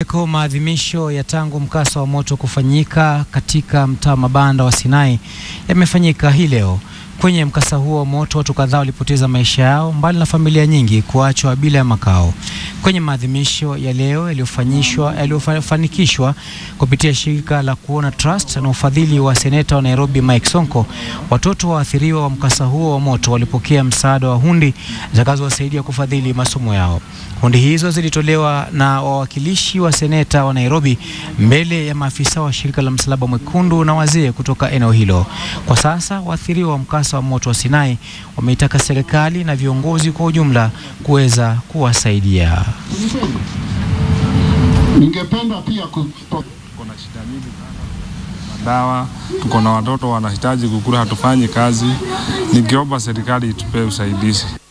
Kwingineko, maadhimisho ya tangu mkasa wa moto kufanyika katika mtaa mabanda wa Sinai yamefanyika hii leo. Kwenye mkasa huo wa moto, watu kadhaa walipoteza maisha yao, mbali na familia nyingi kuachwa bila ya makao. Kwenye maadhimisho ya leo yaliyofanyishwa yaliyofanikishwa kupitia shirika la Kuona Trust na ufadhili wa seneta wa Nairobi Mike Sonko, watoto waathiriwa wa mkasa huo wa moto walipokea msaada wa hundi zitakazowasaidia kufadhili masomo yao. Hundi hizo zilitolewa na wawakilishi wa seneta wa Nairobi mbele ya maafisa wa shirika la Msalaba Mwekundu na wazee kutoka eneo hilo. Kwa sasa waathiriwa wa mkasa wa moto wa Sinai wameitaka serikali na viongozi kwa ujumla kuweza kuwasaidia. Ningependa pia kupo... tuko na shida nyingi sana, madawa, tuko na watoto wanahitaji kukula, hatufanyi kazi. Ningeomba serikali itupee usaidizi.